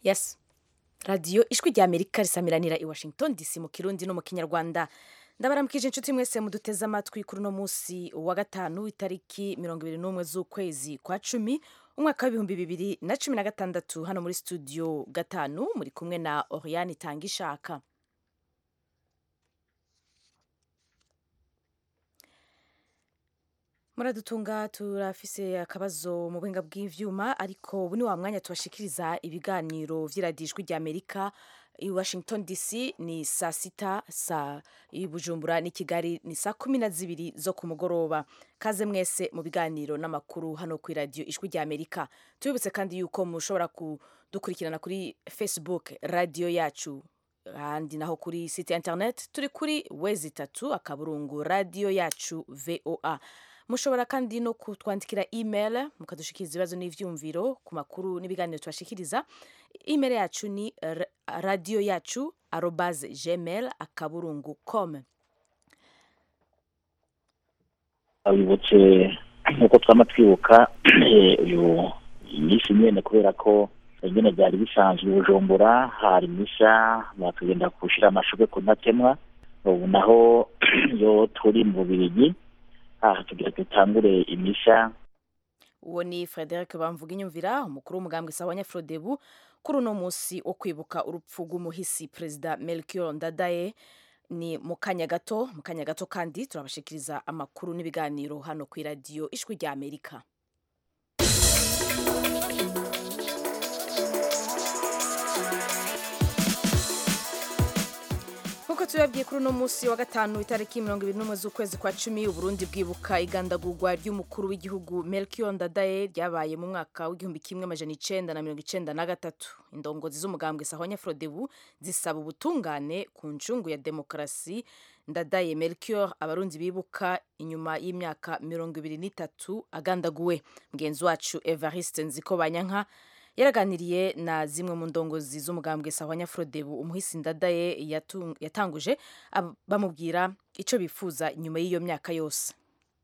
yes radiyo ijwi rya amerika risamiranira i washington dc mu kirundi no mu kinyarwanda ndabaramukije inshuti mwese muduteze amatwi kuri uno munsi wa gatanu itariki mirongo ibiri n'umwe z'ukwezi kwa cumi umwaka w'ibihumbi bibiri na cumi na gatandatu hano muri studio gatanu muri kumwe na oriane itanga ishaka muradutunga turafise akabazo mu buhinga bw'ivyuma ariko ubu ni wa mwanya tubashikiriza ibiganiro vy'iradijwi rya amerika i washington dc ni saa sita saa i bujumbura n'i kigali ni saa kumi na zibiri zo ku mugoroba kaze mwese mu biganiro n'amakuru hano ku iradiyo ijwi rya amerika tubibutse kandi yuko mushobora kudukurikirana kuri facebook radiyo yacu ahandi naho kuri site internet turi kuri wezi itatu akaburungu radiyo yacu voa mushobora kandi no kutwandikira email mukadushikiriza ibibazo n'ivyumviro ku makuru n'ibiganiro tubashikiriza email yacu ni radio yacu arobase gmail akaburungu com abibutse nk'uko twama twibuka uyu iminsi nyene kubera ko nyene byari bisanzwe bujumbura hari misha batugenda gushira amashurwe ku ntatemwa ubu naho yo turi mu bubirigi aha tugira dutangure imisha uwo ni frederic bamvuga inyumvira umukuru w'umugambwe sawa nyafrodebu kuri uno munsi wo kwibuka urupfu rw'umuhisi perezida melchior ndadaye ni mu kanya gato mu kanya gato kandi turabashikiriza amakuru n'ibiganiro hano ku iradiyo ijwi rya amerika nk'uko tubabwiye kuri uno munsi wa gatanu itariki mirongo ibiri n'umwe z'ukwezi kwa cumi uburundi bwibuka igandagurwa ry'umukuru w'igihugu melchior ndadaye ryabaye mu mwaka w'igihumbi kimwe amajana icenda na mirongo icenda na gatatu indongozi z'umugambwe sahonya frodebu zisaba ubutungane ku ncungu ya demokarasi ndadaye melchior abarundi bibuka inyuma y'imyaka mirongo ibiri n'itatu agandaguwe mugenzi wacu evariste nziko banyanka yaraganiriye na zimwe mu ndongozi z'umugambwe sahwanya frodebu umuhisi ndadaye yatanguje bamubwira icyo bifuza nyuma y'iyo myaka yose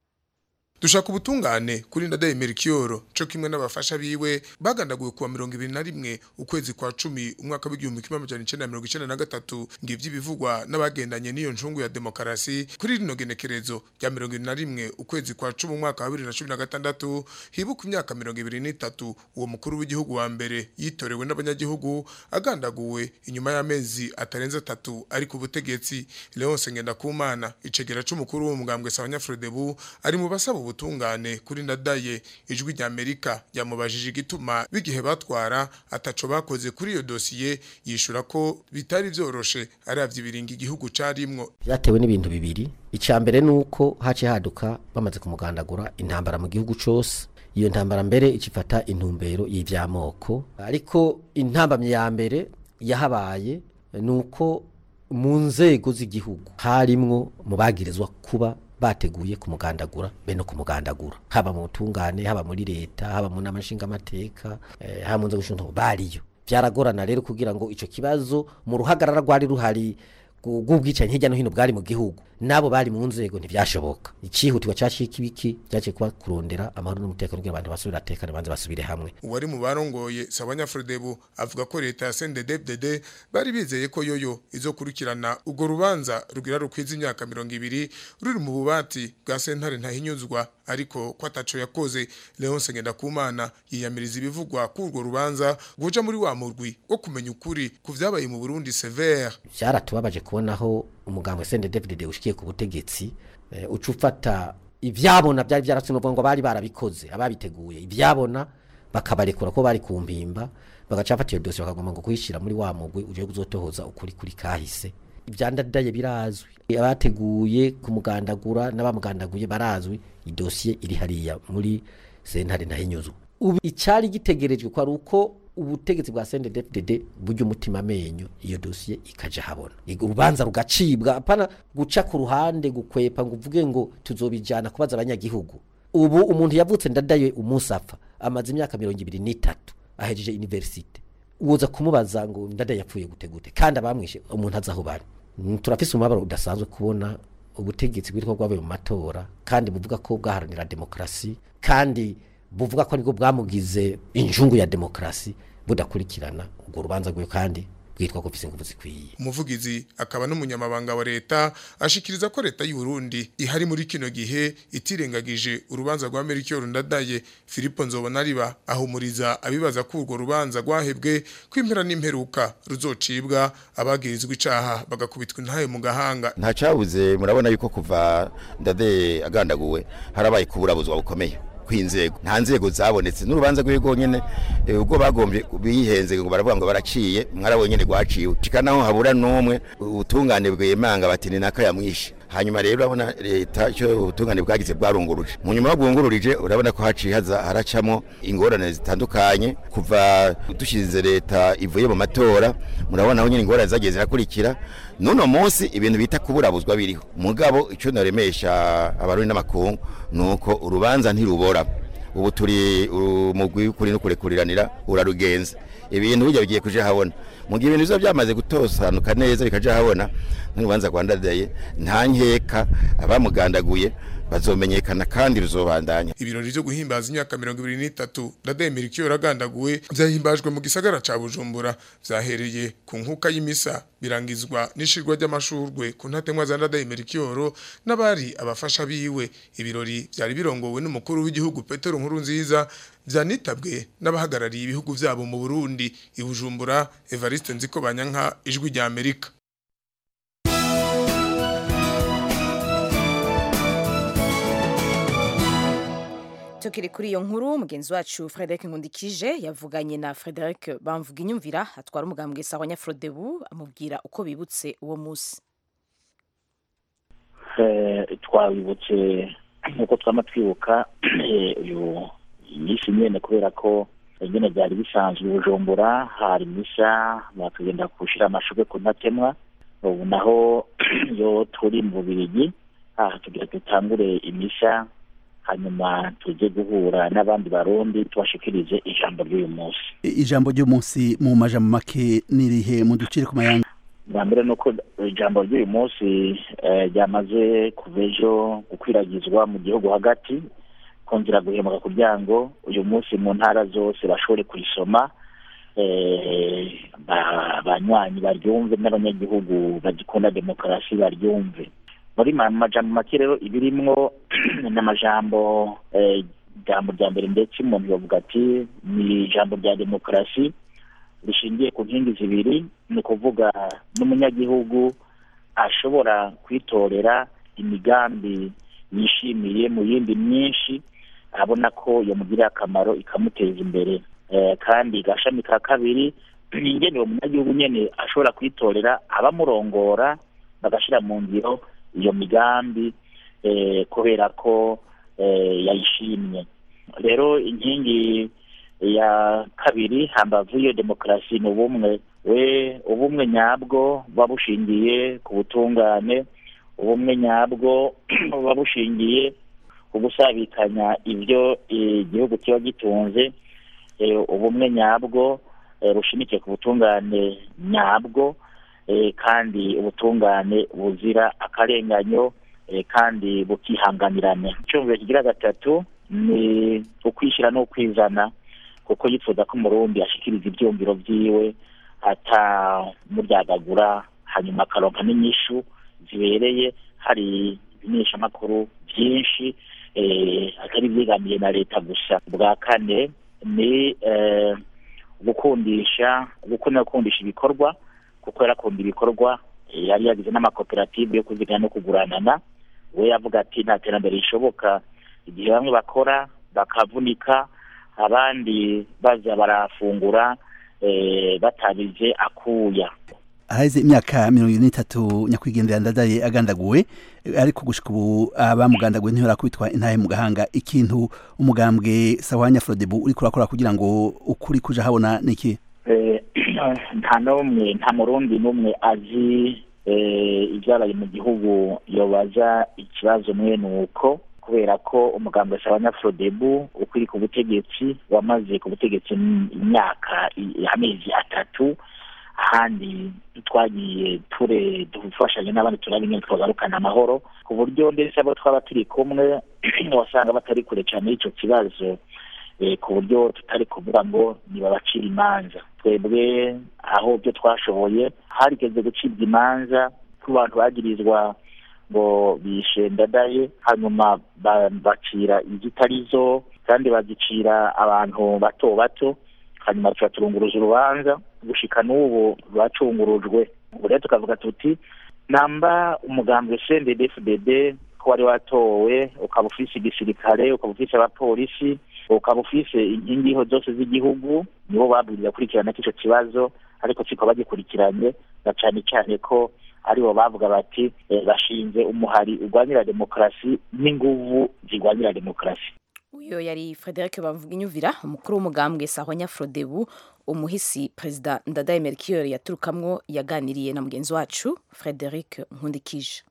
dushaka ubutungane kuri ndadaye merikiyoro co kimwe n'abafasha biwe bagandaguwe kuwa mirongo ibiri na rimwe ukwezi kwa cumi umwaka w'igihumbi kimwe amajana icenda na mirongo icenda na gatatu ngivyo ibivugwa n'abagendanye n'iyo ncungu ya demokarasi kuri rino genekerezo rya mirongo ibiri na rimwe ukwezi kwa cumi umwaka wa bibiri na cumi na gatandatu hibuka imyaka mirongo ibiri n'itatu uwo mukuru w'igihugu wa mbere yitorewe n'abanyagihugu agandaguwe inyuma y'amezi atarenze atatu ari ku butegetsi leonse ngendakumana icegera c'umukuru w'umugambwe sabanyafrodebu ari mu basaba ubutungane kuri ndadaye ijwi rya amerika yamubajije igituma bigihe batwara ataco bakoze kuri iyo dosiye yishura ko bitari vyoroshe aravye ibiringa igihugu carimwo vyatewe n'ibintu bibiri ica mbere nuko hace haduka bamaze kumugandagura intambara mu gihugu cose iyo ntambara mbere icifata intumbero y'ivyamoko ariko intambamye ya mbere yahabaye nuko mu nzego z'igihugu harimwo mu bagirizwa kuba bateguye kumugandagura be no kumugandagura haba mu butungane haba muri leta haba mu nama nshingamateka eh, haba mu nzego z'umutungo bariyo byaragorana rero kugira ngo ico kibazo mu ruhagarara rwari ruhari bw'ubwicanyi hirya no hino bwari mu gihugu nabo bari mu nzego ntivyashoboka icihutirwa cashika ibiki cyaje kuba kurondera amahoro n'umutekano kugira abantu basubire atekane banze basubire hamwe uwari mu barongoye sabanya Frodebu avuga ko leta ya CNDD-FDD bari bizeye ko yoyo izokurikirana ugo rubanza rugira rukwiza imyaka mirongo ibiri ruri mu bubati bwa sentare ntahinyuzwa ariko ko ataco yakoze Leonce Ngendakumana yiyamiriza ibivugwa ku urwo rubanza guja muri wa murwi wo kumenya ukuri ku vyabaye mu Burundi severe byaratubabaje kubonaho umugambwe CNDD-FDD ushikiye ku butegetsi uh, uca ufata ivyabona byari byaratsinovuga ngo bari barabikoze ababiteguye ivyabona bakabarekura ko bari ku mpimba bagaca bafata iyo dosiye bakagomba ngo kuyishira muri wa mugwi uje kuzotohoza ukuri kuri kahise ivyandadaye birazwi abateguye kumugandagura n'abamugandaguye barazwi idosiye iri hariya muri sentare ntahinyuzwa ubu icari gitegerejwe ko ari uko ubutegetsi bwa CNDD-FDD buryo umutima amenyo iyo dosiye ikaja habona urubanza rugacibwa apana guca ku ruhande gukwepa ngo uvuge ngo tuzobijana kubaza abanyagihugu ubu umuntu yavutse ndadaye umunsi apfa amaze imyaka mirongo ibiri n'itatu ahejeje universite uwoza kumubaza ngo ndadaye yapfuye gute gute kandi abamwishe umuntu azi aho bari turafise umubabaro udasanzwe kubona ubutegetsi bwitwa bwabaye mu matora kandi buvuga ko bwaharanira demokarasi kandi buvuga ko nibwo bwamugize injungu ya demokarasi budakurikirana urwo rubanza rwiwe kandi bwitwa ko ufise ingufu zikwiye umuvugizi akaba n'umunyamabanga wa leta ashikiriza ko leta y'u Burundi ihari muri kino gihe itirengagije urubanza rwa Melchior Ndadaye Filipo Nzobonariba ahumuriza abibaza ko urwo rubanza rwahebwe kwimpera n'imperuka ruzocibwa abagirizwa icaha bagakubitwa intaye mu gahanga nta cabuze murabona yuko kuva Ndadaye agandaguwe harabaye kuburabuzwa bukomeye kw'inzego nta nzego zabonetse n'urubanza rw'ego nyene eh, ubwo bagombye bihenze ngo baravuga ngo baraciye mwarabonye nyene rwaciwe cika naho habura n'umwe ubutungane bwemanga bati ni naka yamwishe hanyuma rero urabona leta icyo ubutungane bwagize bwarunguruje mu nyuma bwungururije urabona ko haciye haza haracamo ingorane zitandukanye kuva dushize leta ivuye mu matora murabona aho nyine ingorane zagiye zirakurikira nuno munsi ibintu bita kuburabuzwa biriho mugabo icyo naremesha abarundi n'amakungu nuko urubanza ntirubora ubu turi umugwi kuri no kurekuriranira urarugenza ibintu bijya bigiye kuja habona mu gihe ibintu bizoba byamaze gutosanuka neza bikaja habona n'urubanza rwa ndadaye nta nkeka abamugandaguye bazomenyekana kandi ruzobandanya ibirori byo guhimbaza imyaka mirongo ibiri n'itatu Ndadaye Melchior agandaguwe vyahimbajwe mu gisagara ca Bujumbura vyahereye ku nkuka y'imisa birangizwa n'ishirwa ry'amashurwe ku ntatemwa za Ndadaye Melchior n'abari abafasha biwe ibirori vyari birongowe n'umukuru w'igihugu Petero Nkurunziza vyanitabwe n'abahagarariye ibihugu vyabo mu Burundi i Bujumbura Evariste Nziko Banyanka ijwi rya Amerika tukiri kuri iyo nkuru mugenzi wacu Frederic Nkundikije yavuganye na Frederic bamvuga inyumvira atwara umugambwe sawa Nyafrodebu amubwira uko bibutse uwo munsi twabibutse nk'uko twama twibuka uyu iminsi nyene kubera ko nyene byari bisanzwe i bujumbura hari misa batugenda gushira amashurwe ku ntatemwa ubu naho yo turi mu bubirigi aha tugira dutangure imisa hanyuma tujye guhura n'abandi barundi tubashikirize ijambo ry'uyu munsi ijambo ry'umunsi mu majambo make nirihe mu ducire ku mayanga bwa mbere ni uko ijambo ry'uyu munsi ryamaze kuva ejo gukwiragizwa mu gihugu hagati kongera guhemuka kugira ngo uyu munsi mu ntara zose bashobore kurisoma banywanyi baryumve n'abanyagihugu bagikunda demokarasi baryumve muri majambo make rero ibirimwo ni amajambo ijambo rya mbere ndetse umuntu yavuga ati ni ijambo rya demokarasi rishingiye ku nkingi zibiri ni ukuvuga n'umunyagihugu ashobora kwitorera imigambi yishimiye mu yindi myinshi abona ko yamugirira akamaro ikamuteza imbere kandi gashami ka kabiri ni ingene uwo munyagihugu nyene ashobora kwitorera abamurongora bagashyira mu ngiro iyo migambi kubera ko yayishimye rero inkingi ya kabiri hambavu y'iyo demokarasi ni ubumwe we ubumwe nyabwo buba bushingiye ku butungane ubumwe nyabwo buba bushingiye ku gusabikanya ibyo igihugu kiba gitunze ubumwe nyabwo bushimikiye ku butungane nyabwo kandi ubutungane buzira akarenganyo kandi bukihanganirana icyumviro kigira gatatu ni ukwishyira n'ukwizana kuko yifuza ko umurundi ashikiriza ibyumviro byiwe atamuryagagura hanyuma akaronka n'inyishu zibereye hari ibimenyeshamakuru byinshi atari byigamiye na leta gusa bwa kane ni gukundisha gukunda gukundisha ibikorwa kuko yarakunda ibikorwa yari yagize n'amakoperative yo kuzigana no kuguranana we yavuga ati nta terambere rishoboka igihe bamwe bakora bakavunika abandi baza barafungura batabize akuya aheze imyaka mirongo ine n'itatu nyakwigendera ndadaye agandaguwe ariko gushika ubu abamugandaguwe ntibarakubitwa intahe mu gahanga ikintu umugambwe sawanya frodebu uri kurakora kugira ngo ukuri kuja habona niki nta n'umwe nta murundi n'umwe azi ibyabaye mu gihugu yobaza ikibazo mwene uko kubera ko umugambwe sawanya frodebu ukuri ku butegetsi wamaze ku butegetsi imyaka amezi atatu ahandi twagiye ture dufashanya n'abandi turaba ingene twagarukana amahoro ku buryo ndetse abo twaba turi kumwe wasanga batari kure cyane y'icyo kibazo eh, ku buryo tutari kuvuga ngo nibabacira imanza twebwe aho byo twashoboye harigeze gucibwa imanza ku bantu bagirizwa ngo bishe ndadaye hanyuma ba- bacira izitari zo kandi bazicira abantu bato bato hanyuma tuba turunguruza urubanza gushika n'ubu rwacungurujwe ubu rero tukavuga tuti namba umugambi CNDD-FDD ko wari watowe ukaba ufise igisirikare ukaba ufise abapolisi ukaba ufise inkingiho zose z'igihugu nibo babwiriza kurikirana k'ico kibazo ariko siko bagikurikiranye na cane cane ko aribo bavuga bati eh, bashinze umuhari urwanira demokarasi n'inguvu zirwanira demokarasi uyo yari frederic bavuginyuvira umukuru w'umugambwe sahonya frodebu umuhisi perezida ndadaye melchior yaturukamwo yaganiriye na mugenzi wacu frederic nkundikije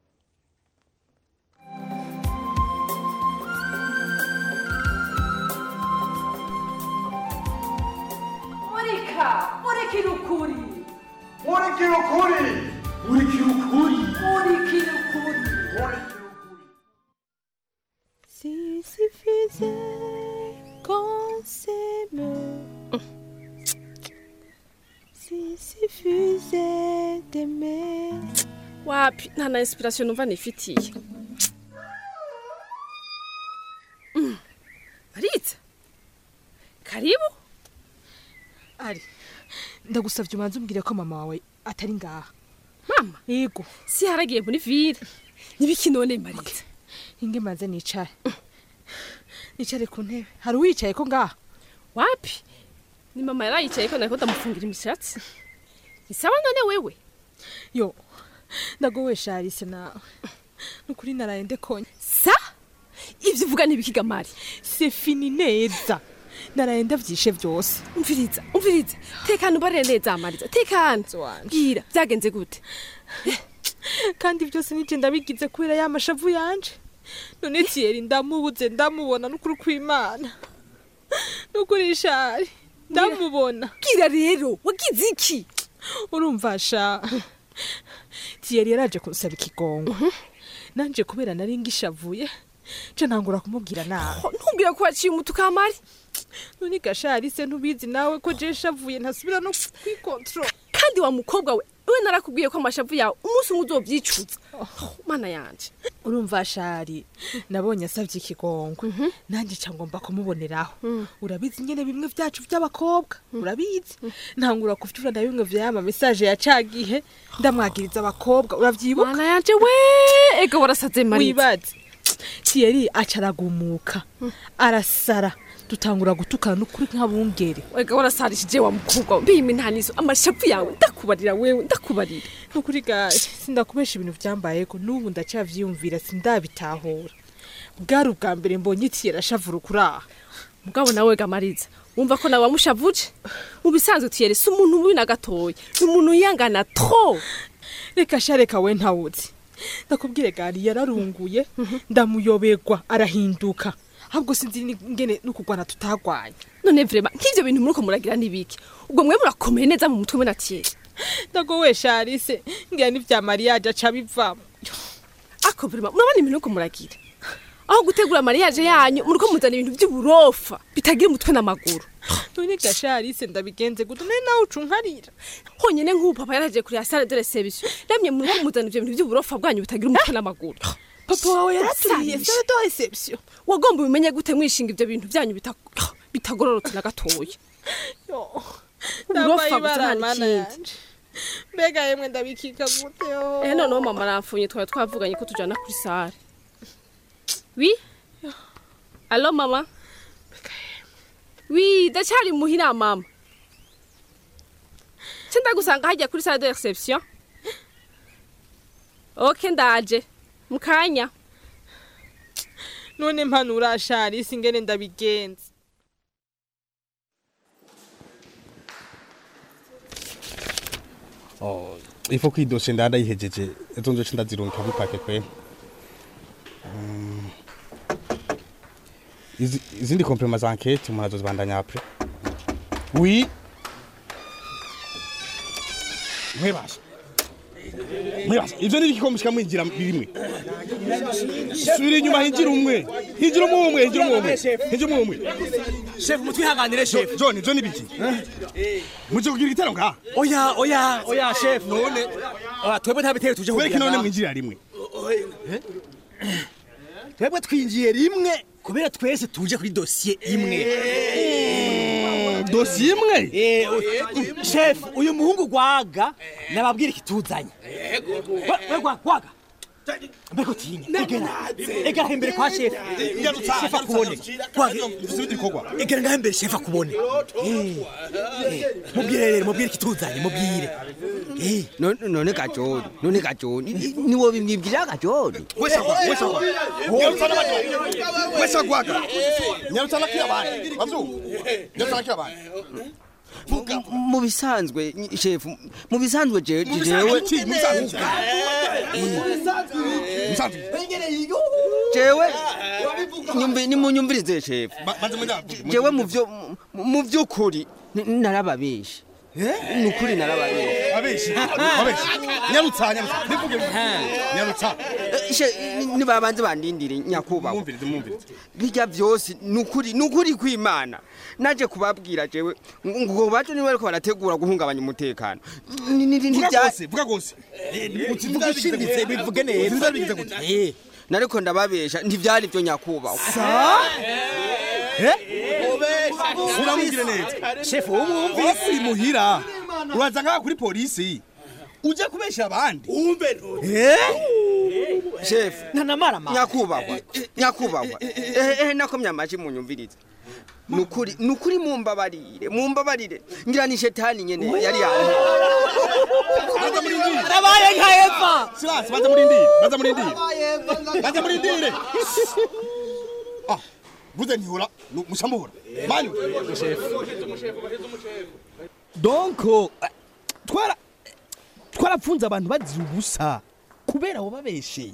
murika murikira ukuri murikira ukuri murikira ukuri murikira ukuri Si suffisait qu'on s'aime. Si suffisait d'aimer. wapi nta na inspiration numva nifitiye Mm. maritsa karibu ari ndagusavye umanze umbwire ko mama wawe atari ngaha mama yego si haragiye muri vire nibiki none maritsa inge manze nicare nicare ku ntebe hari uwicaye ko ngaha wapi ni mama yarayicaye ko nariko ndamufungira imishatsi ni sawa none wewe yo ndagowe sharise nawe nukuri naraye ndekonye sa ivyo uvuga ntibikiga mari c'est fini neza naraye ndavyishe vyose umviriza umviriza tekana ubarire neza mariza tekana wanje. bwira vyagenze gute kandi byose nije ndabigize kubera ya mashavu yanje none tiyeri ndamubuze ndamubona n'ukuri kw'imana n'ukuri shari ndamubona bwira rero wagize iki urumva sha tiyeri yaraje kunsaba ikigongo nanje kubera nari ngishavuye nca ntangura kumubwira nawe Ho, ntumbwira ko waciye umutuka mari none gashari se ntubizi nawe ko je nshavuye ntasubira no kwikontrola kandi wa mukobwa we we narakubwiye ko amashavu yawe umunsi umwe uzovyicuza Oh, mana yanje urumva shari nabonye asabye ikigongo nanjye ca ngomba kumuboneraho urabizi nyene bimwe vyacu vy'abakobwa urabizi ntangura kuvyura na bimwe vyama mesaje ya cagihe ndamwagiriza abakobwa uravyibuka mana yanje we ega warasaze mariza wibaze tiyeri aca aragumuka arasara dutangura gutukana n'ukuri nk'abungere ega warasarishije wa mukobwa we mbima intanizo amashavu yawe ndakubarira wewe ndakubarira nukuri gaje sindakubesha ibintu vyambayeko n'ubu ndacavyiyumvira sindabitahura bwari ubwa mbere mbonye tiyeri ashavura ukuraha mugabo nawe ga mariza wumva ko nawe wamushavuje mu bisanzwe tiyere si umuntu mubi na gatoya ni umuntu yiyangana tro reka sha reka we ntawuzi ndakubwire gari yararunguye ndamuyoberwa arahinduka ahubwo sinzi ni- ingene n'ukugwana tutagwanya none vrema nk'ivyo bintu muriko muragira nibiki ubwo mwe murakomeye neza mu mutwe we na tiyere ndagowe sharise ngira n'ivya mariyaje aca bivamo ako vrema murabona ibintu muriko muragira aho gutegura mariyaje yanyu muriko muzana ibintu vy'uburofa bitagira umutwe n'amaguru none ga sharise ndabigenze gute none nawe uca unkarira honyene nk'ubu papa yaraje kuri sale de reception namye muriko muzana ivyo bintu vy'uburofa bwanyu bitagira umutwe n'amaguru papa wawe yaraturiye Sarishe. sale de reception wagomba ubimenye gute mwishinga ivyo bintu vyanyu bita- bitagororotse na gatoya Yo, Uburofa ndambaye gusa ibara nta mana n'ikindi. yanje mbega yemwe ndabikika gute yo Eh noneho mama aramfunye twari twavuganye ko tujana kuri sare wi alo mama wi ndacyari muhira mama ce ndagusanga hajya kuri sare de reception ok ndaje mukanya none mpanura sharise ingene ndabigenza Oh, ifo ko idoshe ndadayihejeje ezo nzoce ndazirunka bipake kwe Mm. Izi- izindi komplema za enquete umuntu azozibandanya apre oui mwebasha mwebasha ivyo nibiki mushika mwinjira birimwe subira inyuma hinjira umwe hinjira umwe umwe hinjira umwe umwe hinjira umwe umwe shefu mutwihanganire shefu john john ibiki muje kugira igitero ngaha oya oya oya shefu none oya twebwe nta bitero tuje kubera kugira ko none ngaha. mwinjirira rimwe twebwe twinjiye rimwe kubera twese tuje kuri dosiye imwe dosiye imwe shefu uyu muhungu gwaga nababwira ikituzanye We- we gwa- gwaga mbeko tinya egera egera imbere kwa shefu shefu akubone gwaga egera ngaho imbere shefu akubone Eh, eh, mubwire rero mubwire ikituzanye mubwire Eh, none none gajoni none gajoni niwo bimwibwira gajoni wese agwaga nyarutana kira abandi wavyu nyarutana kira abandi mu bisanzwe nyi- shefu mu bisanzwe je- Mu jewe bisanzwe iki? Mu bisanzwe iki? jewe nyumvi nimunyumvirize shefu banze munda jewe mu vyo mu- mu vy'ukuri n- narababeshe nukuri narababeshe abeshi abeshi nyarutsa nyarutsa bivuge nyarutsa Eh, she- ni- nibabanze bandindire nyakubahwa mwumvirize mwumvirize bijya vyose nukuri nukuri kwimana naje kubabwira jewe ngo ngo baje niba ariko barategura guhungabanya umutekano Ni- ni- ni- vuga ntivya- gose vuga gose ukivuga ushimitse bivuge neza Uziza bigize gute Eh, nariko ndababesha ntivyari vyo nyakubahwa uramubwire neza shefu umwumvise wese uri muhira uraza ngaha kuri polisi uje kubesha abandi shefu ntanamara ma nyakubahwa nyakubahwa ehe ehe nakomye amaji munyumvirize nukuri nukuri mumbabarire mumbabarire ngira ni shetani nyene yari yantu baza murindire arabaye nka eva silence baza murindire baza murindire baza murindire ah buze ntihora mushamuhora manyu donc eh, twara twarapfunze abantu bazira ubusa kubera abo babesheye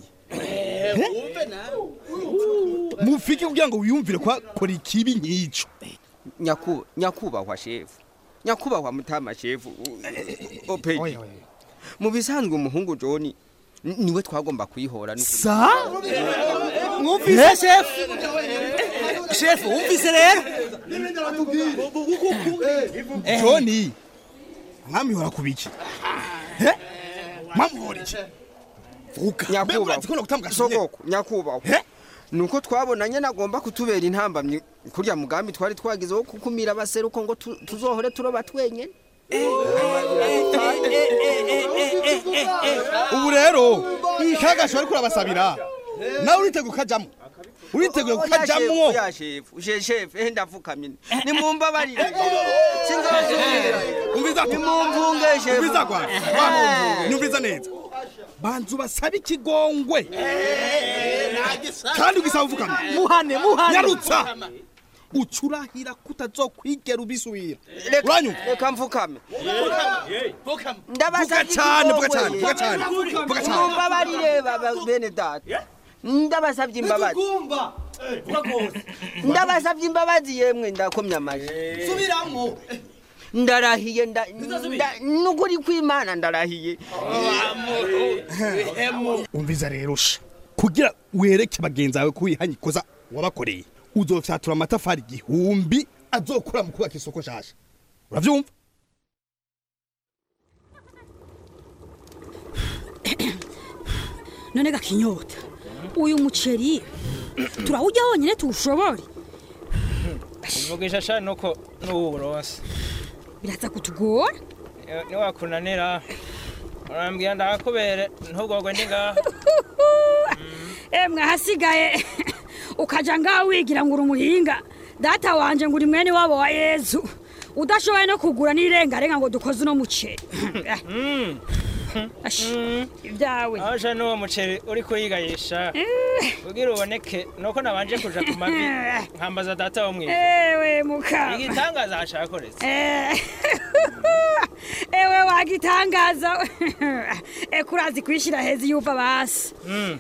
mufike kugira ngo wiyumvire ko akora ikibi nk'icyo Nyaku- nyakubahwa shefu nyakubahwa mutama shefu opeji mu bisanzwe umuhungu joni ni- niwe twagomba kuyihora nukuri. sa mwumvise shefu shefu wumvise rero joni mwamihora ku biki mwamuhora iki nyakubahwa ko gutambwa sinye sogoko nyakubahwa nuko twabonanye nagomba kutubera intambamyi kurya mugambi twari twagize wo kukumira abaseruko ngo tu- tuzohore turoba twenyene ubu rero kagasho ariko urabasabira nawe uriteguye ukajamwo uriteguye kukajamwo ya shefu she shefu ehe ndafukamye nimumbabarire sinzosubira umviza nimumvunge shefu umviza kwa nyumviza neza banzu basaba ikigongwe kandi ugisaba uvukamye muhane muhane nyarutsa ucurahira kutazokwigera ubisubira Reka- uranyumva reka mfukame vuga ndabasabye cyane vuga ikigongwe. cyane vuga cyane vuga cyane mumbabarire baba bene data ndabasabye imbabazi ndabasabye imbabazi yemwe ndakomye amaji subiramwo ndarahiye nda- nda- nukuri kw'imana ndarahiye umviza rero sha kugira wereke bagenzi bawe ko wihanye ikoza wabakoreye uzofyatura amatafari igihumbi azokura mu kubaka isoko shasha uravyumva none gakinyota uyu muceri turawujya wonyine tuwushobore uvugisha sha nuko n'uburonse biraza kutugora niwakunanira urambwira ndahakubere ntugorwe ndi ngaha emwe ahasigaye ukaja ngaho wigira ngo uri umuhinga data wanje ngo uri mwene wabo wa yezu udashoboye no kugura n'irengarenga ngo dukoze uno muceri Ashi, ibyawe aho sha n'uwo muceri uri kuyigayisha kugira uboneke nuko nabanje kuja ku mavi nkambaza data wo mwijuru ewe mukama igitangaza hashakoretse Eh, ewe wagitangaza ekurazi kwishira hezi yuva basi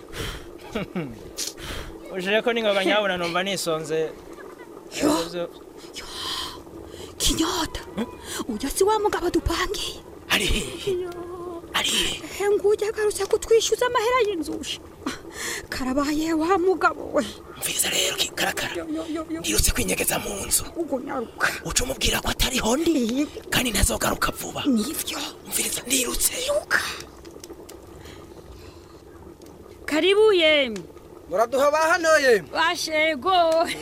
ujire ko ningoga nyabuna numva nisonze Ivyo- kinyota uyo si wa mugabo dupangiye ari hehe ari hehe nguye agarutse kutwishyuza amahera y'inzushi karabaye wa mugabo we mviriza rero karakara ndirutse kwinyegeza mu nzu ubwo nyaruka uca umubwira ko atariho ndi kandi ntazogaruka vuba nivyo mviriza ndirutse karibu yemwe muraduha ba hano yemwe bashego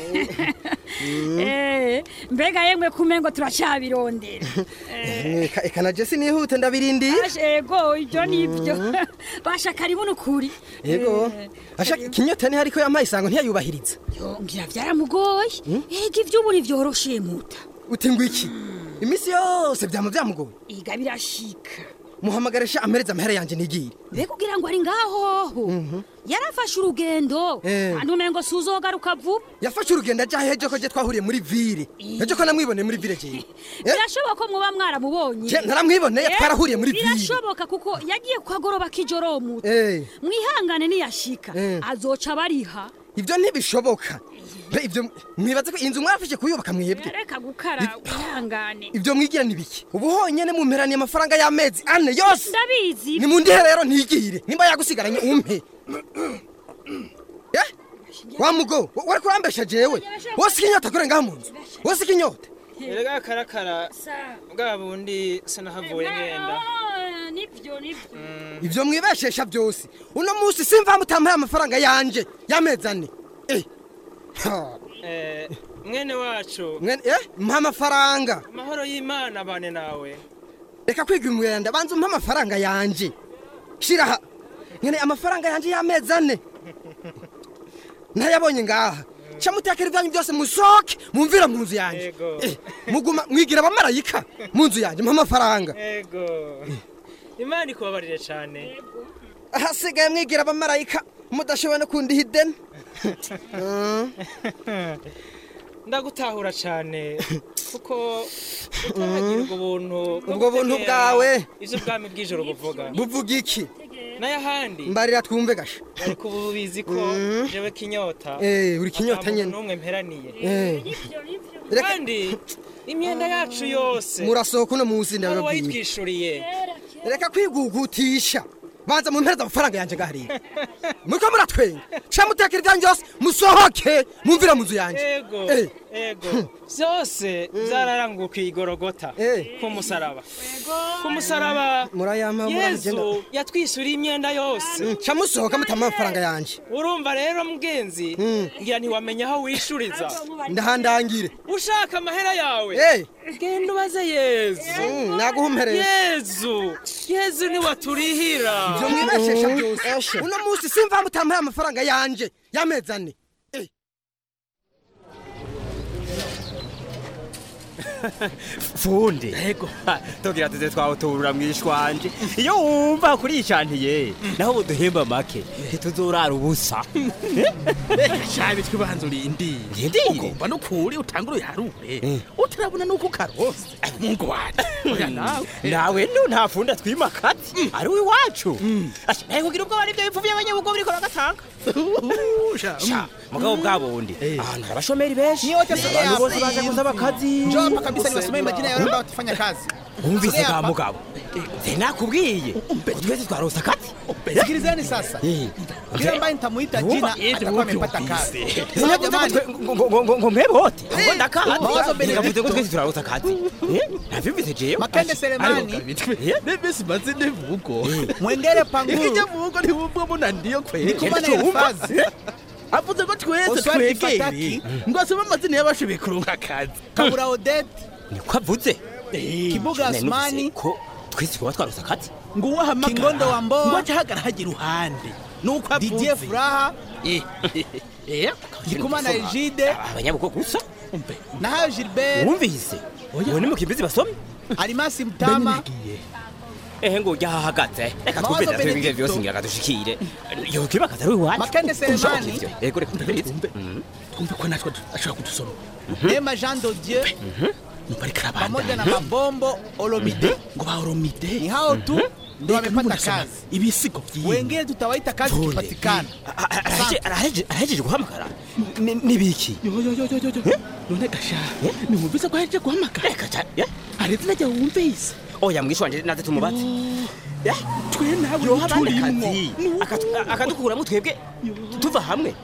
Eh, mbega yemwe kumengo turacyabirondera Eka- eka na jesi nihute ndabirindiye bashego ibyo nibyo basha karibu nukuri yego asha kinyota ni hariko yampaye isango ntiyayubahiriza ngira byaramugoye ega iby'ubu ntivyoroshe muta uti ngo iki iminsi yose byama byamugoye iga birashika muhamagarisha amereza amahera yanje nigire mbega ugira ngo ari ngahoho yarafashe urugendo Eh. kandi umengo suzogaruka vuba yafashe urugendo aja hejo ko je twahuriye muri ville ejo ko namwiboneye muri ville jewe birashoboka ko muba mwaramubonye Je, naramwiboneye, Eh, twarahuriye muri ville. birashoboka kuko yagiye kwagoroba k'ijoro muta Eh. mwihangane niyashika Eh. azoca bariha ivyo ntibishoboka Mbe ivyo mwibaze ko inzu mwafashe kuyubaka mwebwe reka gukara wihangane ivyo mwigira ni biki ubu honyene mumperaniye amafaranga y'amezi ane yose ndabizi nimundihe rero ntigire nimba yagusigaranye umpe Eh? wa mugo wa- wariko urambesha jewe wose ikinyota kure ngaha mu nzu wose ikinyota erega karakara bwa bundi sinahavuye ngenda Ah, nivyo nivyo ivyo mwibeshesha byose uno musi simva mutampaye amafaranga yanje y'amezi ane Eh. Ha. Eh, mwene wacu Mwene- eh mpa amafaranga amahoro y'imana bane nawe reka kwiga umwenda banza umpa amafaranga yanje shira aha nyene amafaranga yanje y'amezi ane ntayabonye ngaha ca mutekera ibyanyu byose musoke mumvira mu nzu yanje Yego. Eh, muguma mwigira abamarayika mu nzu yanje mpa amafaranga ego imana ikubabarire cyane ahasigaye mwigira abamarayika mudashoboye no kundiha ideni ndagutahura cyane kuko utahagira ubwo buntu bwo Ubwo buntu gutegera bwawe. ivyo ubwami bw'ijoro buvuga buvuga iki n'ayahandi mbarira twumve gasha ariko ubu bizi ko jewe kinyota Eh, uri kinyota ata muntu nyene. n'umwe mperaniye Eh. kandi imyenda yacu yose murasohoka uno munsi hari ndababwiye uwayitwishuriye reka kwigugutisha banza mumpereza amafaranga yanje ngahariye muriko muratwenga ca mutekera ibyanyu byose musohoke mumvira mu nzu yanje ego Eh. ego byose byararanguwe ku igorogota ku musaraba ku musaraba murayampa yezu yatwisuriye imyenda yose ca musohoka mutama amafaranga yanje urumva rero mugenzi ngira ntiwamenya aho wishuriza ndahandangire ushaka amahera yawe Eh. genda ubaze yezu naguhumpereye yezu yezu niwaturihira ivyo mwibeshesha byose uno munsi simva mutampaye amafaranga yanje y'amezi ane fundi yego tugira tuze twawutubura mwishwanje iyo wumva kuricantiye naho uduhemba make ntituzorara ubusa shabi twibanza urindi Ndindire. ugomba nukuri utangura uyaharure utarabona nuko ukarose mungu wanje oya nawe nawe nu nta fundi atwimakati ari uwiwacu nawe kugira ubwo bari byo bipfu by'abanyabugo biriko bagatanga Sha, mugabo bwa bundi ahantu hari abashomeri benshi Ni wote sasa abantu bose hapa baje hivi. gusaba akazi Njoo hapa kabisa niwasomee majina ya wale ambao watafanya kazi. umvise Sogea ka hapa. mugabo sinakubwiye twese twarose akazi Sikilizeni sasa. Eh. Yule ambaye nitamuita Wumva? jina atakuwa amepata kazi. Sinyavuze Sawa ngo jamani. twe- ngo- ngo- ngo- ngo mwebe hote ngo ndakazi Mawazo mbele nikavuze ko twese turarose akazi Eh, navyumvise jewe Makende Selemani. Mimi simaze ndivugo. Mwengere panguru. Ikija vugo ntiwumva muna ndiyo kweli. Ndikumana Elifazi. Avuze ko twese Oswald twegere Fataki. ngo asome amazina y'abashoboye kuronka akazi. Kabura Odette. niko avuze Kibuga Nari numvise Asmani. ko twese twaba twarose akazi ngo uwahamagara Kingondo wa Mboa. ngo aje hagara hagira uruhande nuko avuze Didier Furaha. Eh, eh, Ndikumana Egide. abanyabugo gusa Na hayo Gilbert. wumvise ubu ni mukimbizi basomye Alimasi Mtama. ehe ngo ujya ahahagaze reka Mawazo twumve natwe ibingiye Benedicto. byose ngira dushikire yokiba akazi ari iwacu Makende Selemani. yego reka twumve twumve ko natwe ashobora kudusoma Neema Jean de Dieu. Pamoja na Mabombo Olomide. ngo ba Olomide Ni hao tu ndio Reka wamepata nubwo kazi. ibisigo vyiwe Wengine tutawaita kazi kipatikana. arahejeje guhamagara Ni- nibiki yo yo yo yo yo yo none gasha nimwumvise ko ahejeje guhamagara reka ca- ya. hari izina ryawe wumvise oya mwishu wanje naze tumubatse twe nawe yoha abandi turimwo akazi akatu- akadukuramo twebwe tuva hamwe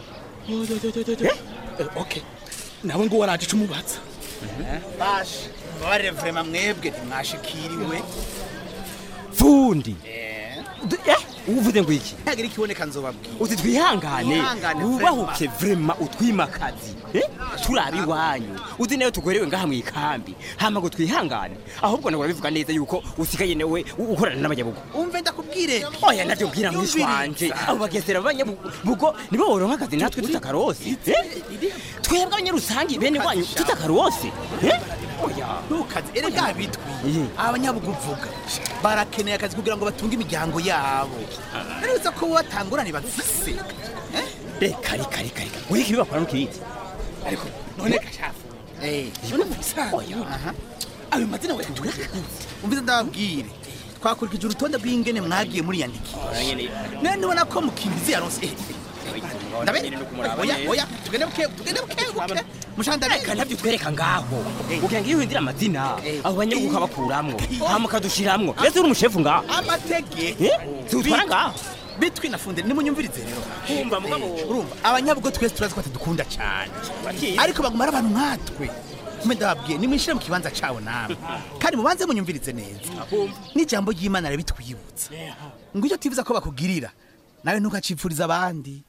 okay nawe ngo waraje cumubaza bashe mbabarire vrema mwebwe ntimwashikiriwe fundi Du- eh, uvuze ngo iki hagira ikiboneka nzobabwira uti twihangane Twihangane, wubahuke vrema utwimakazi eh? turabe iwanyu uzi nayo tugorewe ngaha mu ikambi hama ngo twihangane ahubwo nawe urabivuga neza yuko usigaye nawe u- ukorana n'abanyabugo umve ndakubwire oya navyo bwira mwishi wanje abo bagesera b'abanyabugo nibo boronka akazi natwe tutakarosi eh? twebwe abanyarusangi bene wanyu tutakarosi eh? oya ntukazi erega bitwi abanyabugu uvuga barakeneye akazi kugira ngo batunge imiryango yabo naretse ko batangurane bafise reka reka reka reka wiki bibakora nukizi ariko none gashafu eh none musanzwe aha ayo mazina we tuyakuze umvize ndababwire twakurikije urutonde rw'ingene mwagiye muriyandikisha none ubona ko mukimbizi yaronse eh, ndabe oya oya tugende buke tugende buke buke mushanda reka nabyo twereka ngaho ugira ngo iyo uhindira amazina abo banyabugo ukabakuramwo hama ukadushiramwo ese uri umushefu ngaho amategeko Eh? siutwara ngaho bitwi nafunde nimunyumvirize rero Kumva mugabo. urumva abanyabugo twese turazi ko atadukunda cyane ariko baguma ari abantu nkatwe mbe ndababwiye nimwishyire mu kibanza cabo namwe kandi mubanze munyumvirize neza n'ijambo ry'imana rabitwibutsa ngo icyo tifuza ko bakugirira nawe ntukacipfuriza abandi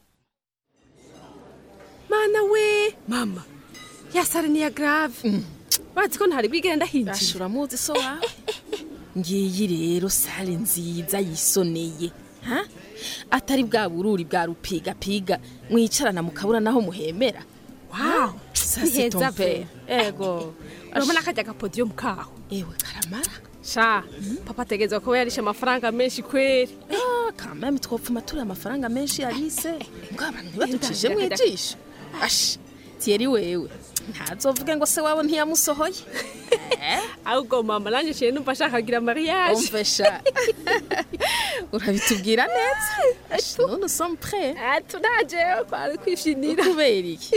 mana we mama yasare niya grave bazi ko ntari bwigenda hinjira ashura muzi so wawe ngiyi rero sale nziza yisoneye ha atari bwa bururi bwa rupigapiga mwicarana mukabura naho muhemera wow Ça, ni c'est heza ton pe père. ego urabona kajya agapodiyo kaho ewe karamara sha papa ategerezwa kuba yarishe amafaranga menshi kweri Ah, quand même twopfuma turi amafaranga menshi yarise ngo abantu ntibaducishe mu ijisho ashi tiyeri wewe ntazovuge ngo se wabo ntiyamusohoye ahubwo mama nanjye nshiye numva ashaka kugira mariage umve sha urabitubwira neza Ashi, none usomme prêt tunajewe kwari kwishinira kubera iki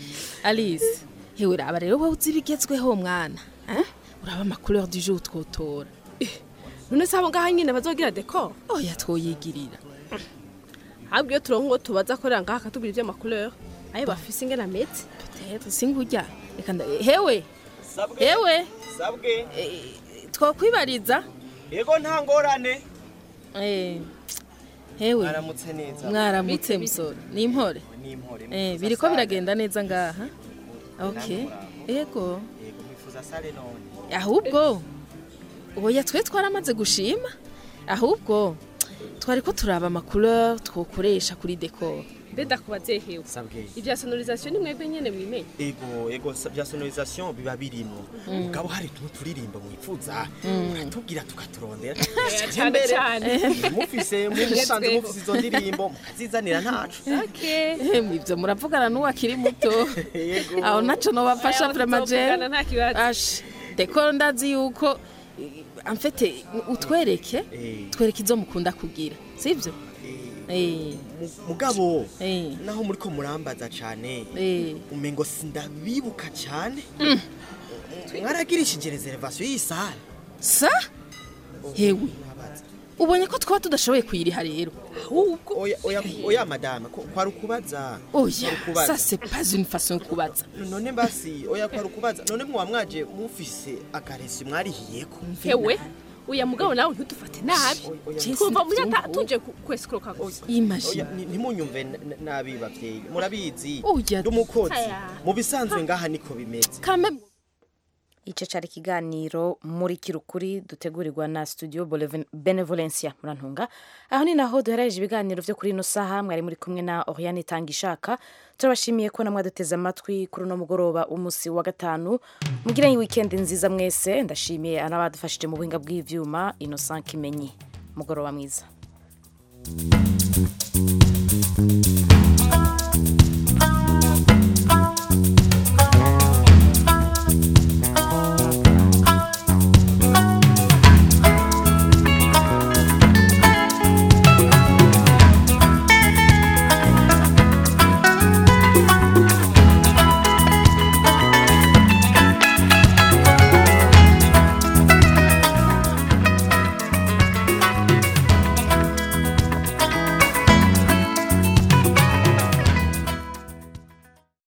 alice hewe uraba rero wowe uzi ibigezweho mwana eh? uraba amacouleur du jour twotora none se abo ngaha nyine bazogira dekor oya twoyigirira ahubwo iyo turonka ngo tubaza akorera ngaha akatubwira iby'amacouleur ayo bafise ingene ameze peut-être singurya reka nda hewe hewe sabwe twokwibariza yego nta ngorane Eh, hewe mwaramutse neza mwaramutse musore ni impore ni impore Eh, biriko biragenda neza ngaha okay yego yego mwifuza sale none ahubwo oya twe twaramaze gushima ahubwo twari ko turaba amacouleur twokoresha kuri decor mbe ndakubaze hewe sabwe ibya sonorisation ni mwebwe nyene mwimenye ego ego sa- bya sonorisation biba birimo Mm. mugabo hari tumwe turirimba mwifuza Mm. uratubwira tukaturondera cyane Mbere, cyane. eh, mufise musanze Ngezweho. mufise izo ndirimbo mukazizanira ntacu Emwe ibyo muravugana n'uwakiri muto aho naco nobafasha Aya, vraiment tuzovugana je nta kibazo. ash decor ndazi yuko eh, en fait utwereke twereke izo mukunda kugira sivyo eh mugabo eh naho muriko murambaza cane eh umengo sindabibuka cane mwaragirishije reservation y'isale sa hewe ubonye ko twaba tudashoboye kuyiriha rero ahubwo oya oya oya madame ko- kwari ukubaza oya Kwari ukubaza. ça c'est pas une façon yo kubaza none basi oya kwari ukubaza none mwa mwaje mufise akaresi mwarihiyeko hewe uya mugabo nawe ntudufate nabi twumva muri ata tuje ku- kwesikoroka gusa Oya, ni- ntimunyumve n- n- nabi bavyeyi murabizi Oya, ndi umukozi aya. mu bisanzwe ngaha niko bimeze icyo cyari ikiganiro muri kirukuri dutegurirwa na studio Boleven- benevolencia murantunga aho ni naho duherereje ibiganiro byo kuri ino saha mwari muri kumwe na oriane itanga ishaka turabashimiye ko namwe duteze amatwi kuri uno mugoroba umunsi wa gatanu mugire wikendi nziza mwese ndashimiye n'abadufashije mu buhinga bw'ivyuma innocent kimenyi mugoroba mwiza